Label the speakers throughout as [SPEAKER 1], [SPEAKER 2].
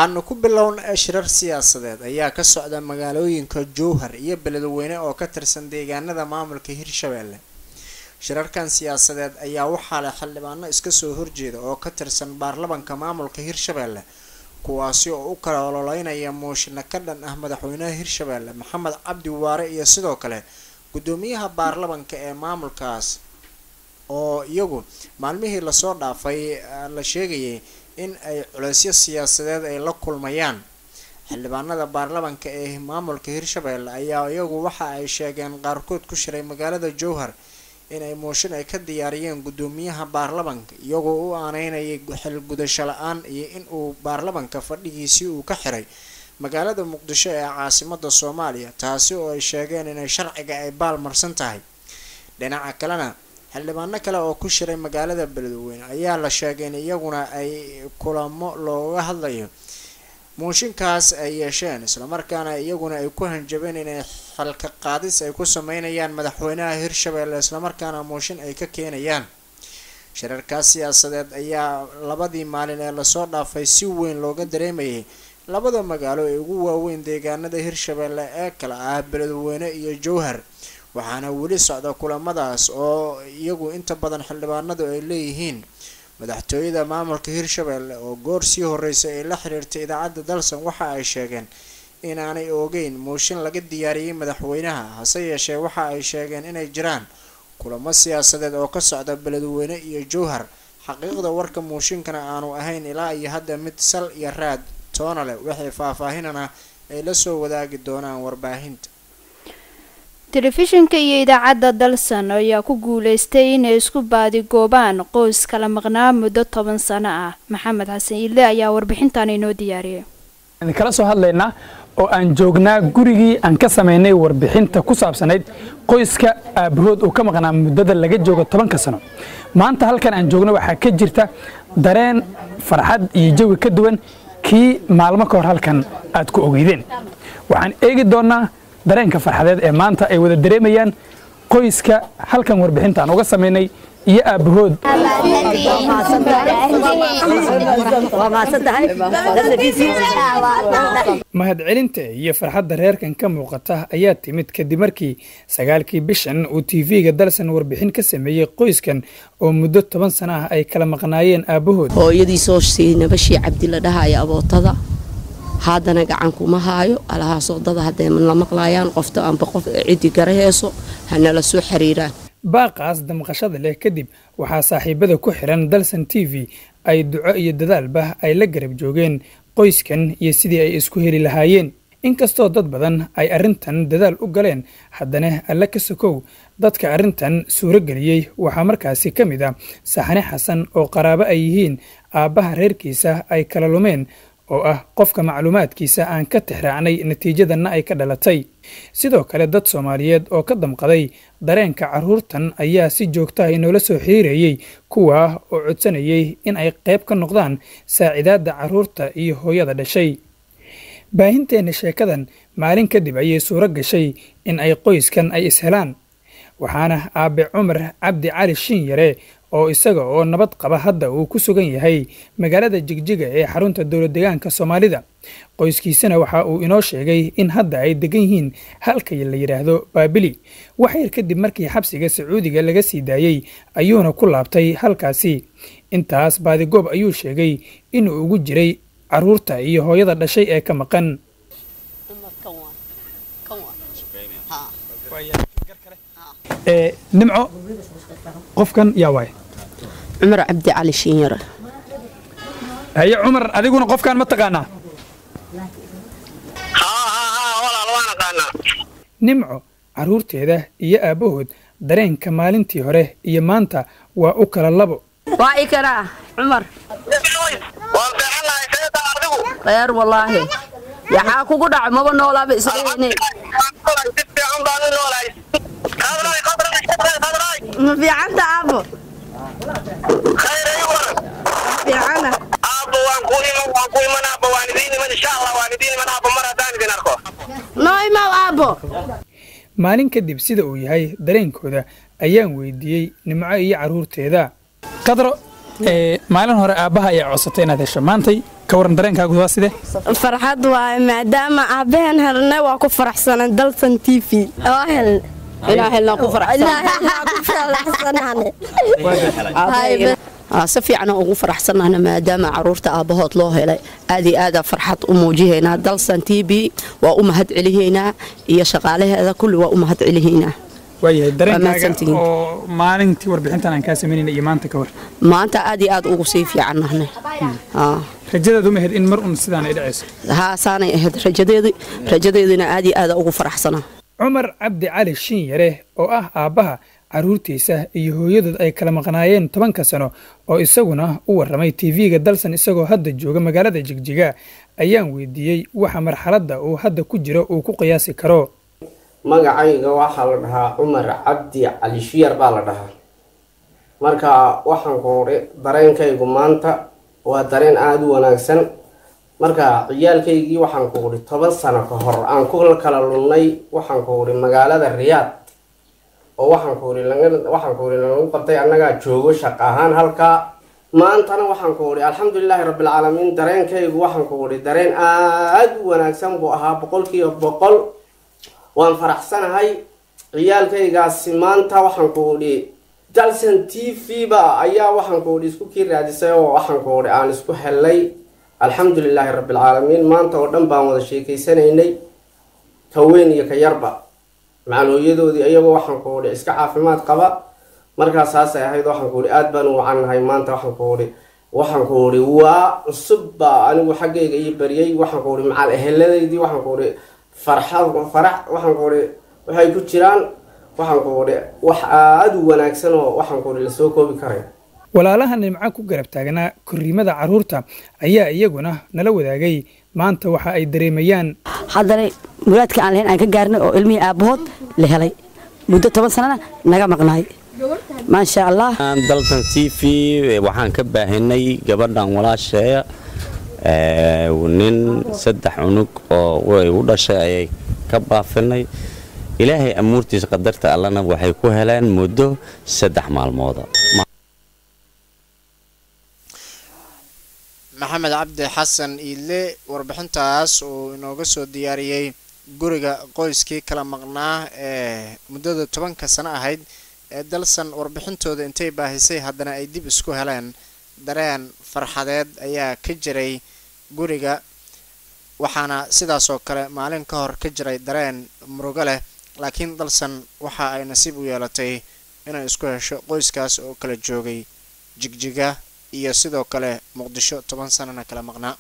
[SPEAKER 1] aanu ku bilowna shirar siyaasadeed ayaa ka socda magaalooyinka jowhar iyo beledweyne oo ka tirsan deegaanada maamulka hirshabelle shirarkan siyaasadeed ayaa waxaa leh xildhibaano iska soo horjeeda oo ka tirsan baarlamanka maamulka hirshabelle kuwaasi oo u kala ololeynaya muushina ka dhan ah madaxweynaha hirshabelle maxamed cabdi waare iyo sidoo kale gudoomiyaha baarlamanka ee maamulkaas oo iyagu maalmihii lasoo dhaafay la sheegayay in ay culeysyo siyaasadeed ay la kulmayaan xildhibaanada baarlamanka ee maamulka hirshabelle ayaa iyagu waxa ay sheegeen qaarkood ku shiray magaalada jowhar inay mooshin ay ka diyaariyeen gudoomiyaha baarlamanka iyagoo u aaneynayay xilgudasho la-aan iyo in uu baarlamanka fadhigiisii uu ka xiray magaalada muqdisho ee caasimada soomaaliya taasi oo ay sheegeen inay sharciga ay baal marsan tahay dhinaca kalena xildhibaano kale oo ku shiray magaalada beledweyne ayaa la sheegay in iyaguna ay kulamo looga hadlayo muushinkaas ay yeesheen islamarkaana iyaguna ay ku hanjabeen inay xalka qaadis ay ku sameynayaan madaxweynaha hirshabelle islamarkaana muushin ay ka keenayaan shirarkaas siyaasadeed ayaa labadii maalin ee lasoo dhaafay si weyn looga dareemayay labada magaalo ee ugu waaweyn deegaanada hirshabelle ee kala ah beledweyne iyo jowhar waxaana weli socda kulamadaas oo iyagu inta badan xildhibaanadu ay leeyihiin madaxtooyada maamulka hirshabelle oo goor sii horeysay ay la xiriirtay idaacadda dalsan waxa ay sheegeen inaanay ogeyn muushin laga diyaariyey madaxweynaha hase yeeshee waxa ay sheegeen inay jiraan kulamo siyaasadeed oo ka socda beledweyne iyo jowhar xaqiiqda warka muushinkana aanu ahayn ilaa iyo hadda mid sal iyo raad toona leh wixii faahfaahinana ay la soo wadaagi doonaan warbaahinta
[SPEAKER 2] telefishinka iyo idaacadda dalsan ayaa ku guuleystay inay isku baadigoobaan qoys kala maqnaa muddo toban sano ah maxamed xasan ile ayaa warbixintan inoo diyaariyay
[SPEAKER 3] kala soo hadlaynaa oo aan joognaa gurigii aan ka samaynay warbixinta ku saabsanayd qoyska aabahood uu ka maqnaa muddada laga joogo tobanka sano maanta halkan aan joogno waxaa ka jirta dareen farxad iyo jawi ka duwan kii maalmo ka hor halkan aad ku ogeydeen waxaan eegi doonnaa dareenka farxadeed ee maanta ay wada dareemayaan qoyska halkan warbixintaan uga samaynay iyo aabbahood mahadcelinta iyo farxadda reerkan ka muuqata ayaa timid kadib markii sagaalkii bishan uu tv-ga dalsan warbixin ka sameeyey qoyskan oo muddo toban sana ah ay kala maqnaayeen aabbahood
[SPEAKER 4] hooyadii soo siinabashii cabdila dhahaya abootada haddana gacan kuma haayo alahaasoo dada hadday la maqlaayaan qofta amba qof ciddi gara heeso hanala soo xiriiraan
[SPEAKER 3] baaqaas damqashada leh kadib waxaa saaxiibada ku xiran dalsan t v ay duco iyo dadaalba ay la garab joogeen qoyskan iyo sidii ay isku heli lahaayeen inkastoo dad badan ay arrintan dadaal u galeen haddana alle ka sokow dadka arrintan suuro geliyey waxaa markaasi ka mid ah saxane xasan oo qaraabo ay yihiin aabbaha reerkiisa ay kala lumeen oo ah qofka macluumaadkiisa aan ka tixraacnay natiijadanna ay ka dhalatay sidoo kale dad soomaaliyeed oo ka damqaday dareenka carruurtan ayaa si joogta ah inoola soo xiriirayey kuwaa oo codsanayay in ay qayb ka noqdaan saacidaadda carruurta iyo hooyada dhashay baahinteenna sheekadan maalin kadib ayay suuro gashay in ay qoyskan ay ishelaan waxaana aabe cumar cabdi cali shin yare oo isaga oo nabad qaba hadda uu ku sugan yahay magaalada jigjiga ee xarunta dowlad deegaanka soomaalida qoyskiisana waxa uu inoo sheegay in hadda ay degan yihiin halka la yidhaahdo baabili wax yar kadib markii xabsiga sacuudiga laga sii daayey ayuuna ku laabtay halkaasi intaas baadigoob ayuu sheegay inuu ugu jiray carruurta iyo hooyada dhashay ee ka maqan nimco qofkan yaa waay
[SPEAKER 4] cumar cabdi cali shiinyare
[SPEAKER 3] haye cumar adiguna qofkan ma taqaanaa nimco carruurteeda iyo aabbahood dareenka maalintii hore iyo maanta waa u kala labo
[SPEAKER 4] waa i karaa cumar reer wallaahi yaxaa kugu dhaca maba noolaaba isleene ma fiicanta aabo fiicana noo imaw aabo
[SPEAKER 3] maalin kadib sida uu yahay dareenkooda ayaan weydiiyey nimco iyo carruurteeda qadro maalin hore aabbaha ayaa codsatay inaad hesho maantay ka waran dareenkaagu waa sidee
[SPEAKER 5] farxad waaye maadaama aabaheen helnay waa ku faraxsana dalsan t v waa heln
[SPEAKER 4] si fiicana ugu faraxsanahna maadaama caruurta aabbahood loo helay aad iyo aada farxad u muujihaynaa dalsan t b waa u mahad celihaynaa iyo shaqaalaheeda kulli waa u mahad celihaynaa
[SPEAKER 3] waayahay dareenkaaga
[SPEAKER 4] mahadsantihiin.
[SPEAKER 3] oo maalintii warbixintan aan kaa samaynayna iyo maanta ka war
[SPEAKER 4] maanta aad iyo aad ugu sii fiicannahne
[SPEAKER 3] rajadaad uma ahayd in mar un sidaan ay dhacayso
[SPEAKER 4] haa saanay ahayd rajadeedii rajadeedina aad iyo aada ugu faraxsanaa
[SPEAKER 3] cumar cabdi cali shin yare oo ah aabbaha carruurtiisa iyo hooyadood ay kala maqnaayeen tobanka sano oo isaguna u warramay tv-ga dalsan isagoo hadda jooga magaalada jigjiga ayaan weydiiyey waxa marxaladda uu hadda ku jiro uu ku qiyaasi karo
[SPEAKER 6] magacayga waxaa la dhahaa cumar cabdi cali shiyar baa la dhahaa marka waxaan ku uri dareenkaygu maanta waa dareen aada u wanaagsan marka ciyaalkaygii waxaan ku uri toban sano ka hor aan ku kala lunnay waxaan ku uri magaalada riyaad oo waxaan ku uri waxaan ku uri lagu qabtay annagaa joogo shaq ahaan halkaa maantana waxaan ku uri alxamdulilaahi rabbilcaalamiin dareenkaygu waxaan ku uri dareen aada u wanaagsan buu ahaa boqolkiiba boqol waan faraxsanahay ciyaalkaygaasi maanta waxaan ku udhi dalsan t v ba ayaa waxaan ku udhi isku kii raadisay oo waxaan ku udhi aan isku hellay alxamdulilaahi rabbilcaalamiin maanta oo dhan baan wada sheekeysanaynay ka weyn iyo ka yarba macalhooyadoodii iyagoo waxaan ku udhi iska caafimaad qaba markaas saasay ahayd waxaan ku udhi aada baan u wacannahay maanta waxaan ku udhi waxaan ku udhi waa cusub baa anigu xaggayga ii bariyey waxaan ku udhi macal eheladaydii waxaan ku udhi farxad farax waxaan ku udhi waxay ku jiraan waxaan ku udhi wax aada u wanaagsan oo waxaan ku udhi lasoo koobi karay
[SPEAKER 3] walaalaha nimco ku garab taagnaa korriimada carruurta ayaa iyaguna nala wadaagay maanta waxa ay dareemayaan
[SPEAKER 7] haddana muraadkii aan lahayn aan ka gaarnay oo ilmihii aabbahood la helay muddo toban sanana naga maqnaay maasha allah
[SPEAKER 8] daltan t v waxaan ka baahinay gabadhan walaasheeya nin saddex cunug oo way u dhashay ayay ka baafinay ilaahay amuurtiisa qadarta allana waxay ku heleen muddo saddex maalmooda
[SPEAKER 1] maxamed cabdi xasan iidle warbixintaas uu inooga soo diyaariyey guriga qoyskii kala maqnaa ee muddada tobanka sano ahayd ee dalsan warbixintooda intay baahisay haddana ay dib isku heleen dareen farxadeed ayaa ka jiray guriga waxaana sidaas oo kale maalin ka hor ka jiray dareen murugo leh laakiin dalsan waxa ay nasiib u yeelatay inay isku hesho qoyskaas oo kala joogay jigjiga iyo sidoo kale muqdisho toban sanana kala maqnaa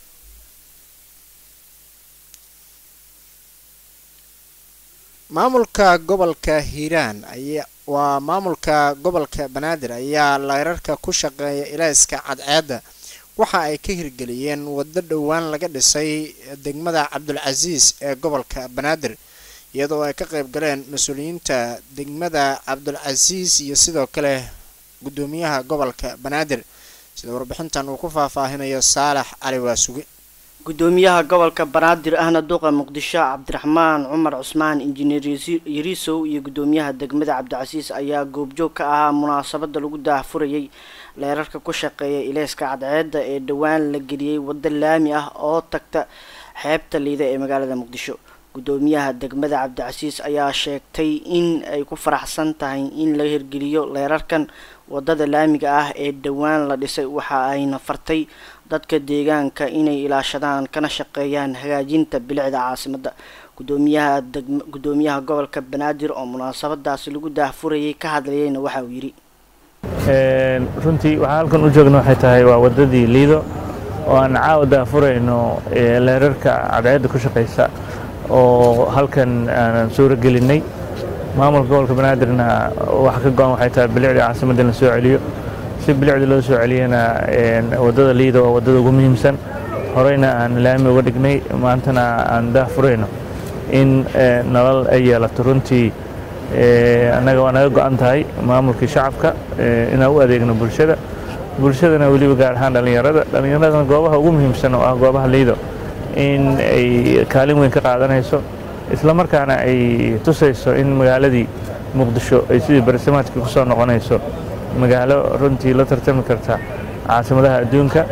[SPEAKER 1] maamulka gobolka hiiraan ayaa waa maamulka gobolka banaadir ayaa layrarka ku shaqeeya ilayska cadceedda waxa ay ka hirgeliyeen waddo dhowaan laga dhisay degmada cabdulcasiis ee gobolka banaadir iyadoo ay ka qayb galeen mas-uuliyiinta degmada cabdulcasiis iyo sidoo kale guddoomiyaha gobolka banaadir sida warbixintan uu ku faahfaahinayo saalax cali waasuge
[SPEAKER 9] gudoomiyaha gobolka banaadir ahna duqa muqdisho cabdiraxmaan cumar cusmaan injineer yariisow iyo gudoomiyaha degmada cabdicasiis ayaa goobjoog ka ahaa munaasabada lagu daahfurayay leerarka ku shaqeeya ilayska cadceedda ee dhowaan la geliyey waddo laami ah oo tagta xeebta liida ee magaalada muqdisho gudoomiyaha degmada cabdicasiis ayaa sheegtay in ay ku faraxsan tahay in la hirgeliyo leerarkan wadada laamiga ah ee dhowaan la dhisay waxa ayna fartay dadka deegaanka inay ilaashadaan kana shaqeeyaan hagaajinta bilicda caasimadda gudoomiyaha gudoomiyaha gobolka banaadir oo munaasabadaasi lagu daahfurayay ka hadlayayna waxa uu yidhi
[SPEAKER 10] runtii waxaa halkan u joogna waxay tahay waa wadadii liido oo aan caawa daahfurayno leerarka cadceedda ku shaqeysa oo halkan aanan suuro gelinay maamulka gobolka banaadirna waxa ka go-an waxay tahay bilicda caasimadda in la soo celiyo si bilicda loo soo celiyana wadada liida waa wadada ugu muhiimsan horeyna aan laami uga dhignay maantana aan daahfurayno in nolol ay yeelato runtii annaga waa naga go-an tahay maamulkii shacabka inaan u adeegno bulshada bulshadana weliba gaar ahaan dhallinyarada dhallinyaradana goobaha ugu muhiimsan oo ah goobaha liido in ay kaalin weyn ka qaadanayso isla markaana ay tusayso in magaaladii muqdisho ay sidii barisamaadkii ku soo noqonayso magaalo runtii la tartami karta caasimadaha adduunka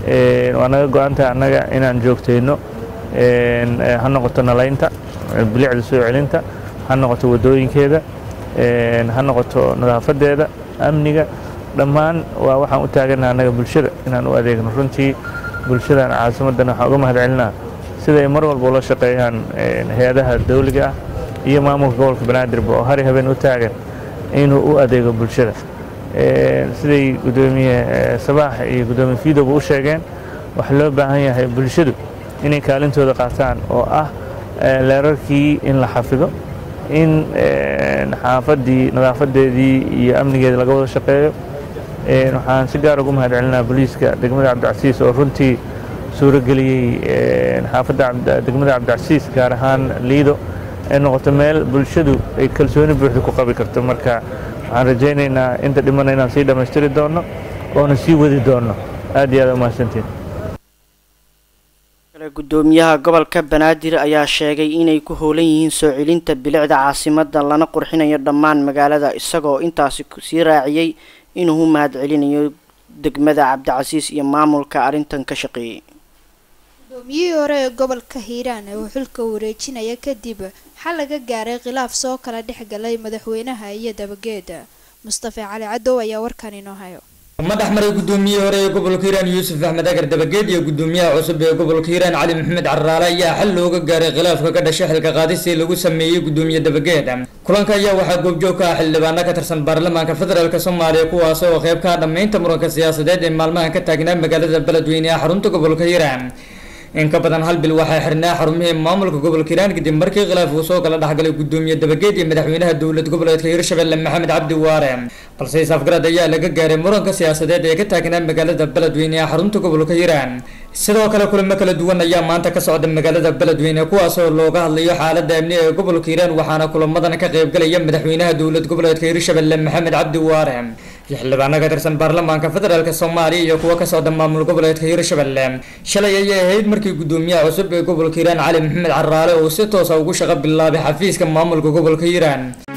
[SPEAKER 10] waa naga go-antahay annaga inaan joogtayno ha noqoto nalaynta bilicda soo celinta ha noqoto waddooyinkeeda ha noqoto nadaafadeeda amniga dhammaan waa waxaan u taagana annaga bulshada inaan u adeegno runtii bulshadan caasimadan waxaan uga mahad celinaa siday mar walba ula shaqeeyaan hay-adaha dawliga ah iyo maamulka gobolka banaadirba oo hari habeen u taagan inuu u adeego bulshada siday gudoomiye sabaax iyo gudoomiye fidoba u sheegeen waxaa loo baahan yahay bulshadu inay kaalintooda qaataan oo ah leerarkii in la xafido in xaafaddii nadaafadeedii iyo amnigeeda laga wada shaqeeyo waxaan si gaar ugu mahad celinaa booliiska degmada cabdicasiis oo runtii suurageliyey xaafadda degmada cabdicasiis gaar ahaan liido ay noqoto meel bulshadu ay kalsooni buuxda ku qabi karto marka waxaan rajaynaynaa inta dhimana inaan sii dhammaystiri doonno oona sii wadi doonno aad iyo aad umahadsantiin
[SPEAKER 9] gudoomiyaha gobolka banaadir ayaa sheegay inay ku howlan yihiin soo celinta bilicda caasimada lana qurxinayo dhammaan magaalada isagoo intaasi sii raaciyey inuu mahad celinayo degmada cabdicasiis iyo maamulka arrintan ka shaqeeyey
[SPEAKER 2] gudoomiyihii hore ee gobolka hiiraan oo xilka wareejinaya kadib xal laga gaaray khilaaf soo kala dhex galay madaxweynaha iyo dabageeda mustafa cali cadow ayaa warkan inoo hayo
[SPEAKER 11] madax maray gudoomiyihii hore ee gobolka hiiraan yuusuf axmed agar dabageed iyo gudoomiyaha cusub ee gobolka hiiraan cali maxamed carraale ayaa xal looga gaaray khilaafka ka dhashay xilka qaadisii lagu sameeyey gudoomiye dabageed kulanka ayaa waxaa goobjoog ka ah xildhibaano ka tirsan baarlamaanka federaalk soomaaliya kuwaas oo qayb ka ah dhammaynta muranka siyaasadeed ee maalmahan ka taagnaa magaalada beledweyne ee xarunta gobolka hiiraan in ka badan hal bil waxaa xirnaa xarumihii maamulka gobolka hiiraan kadib markii khilaaf uu soo kala dhexgalay gudoomiye dabageed iyo madaxweynaha dowlad goboleedka hiirshabelle maxamed cabdi waare balse isafgarad ayaa laga gaaray muranka siyaasadeed ee ka taagnaa magaalada beledweyne ee xarunta gobolka hiiraan sidoo kale kulamo kala duwan ayaa maanta ka socda magaalada beledweyne kuwaas oo looga hadlayo xaalada amni ee gobolka hiiraan waxaana kulamadan ka qaybgalaya madaxweynaha dowlad goboleedka hiirshabelle maxamed cabdi waare iyo xildhibaano ka tirsan baarlamaanka federaalk soomaaliya iyo kuwa ka socda maamul goboleedka hiirshabelle shalay ayay ahayd markii gudoomiyaha cusub ee gobolka hiiraan cali maxamed carraale uu si toosa ugu shaqo bilaabay xafiiska maamulka gobolka hiiraan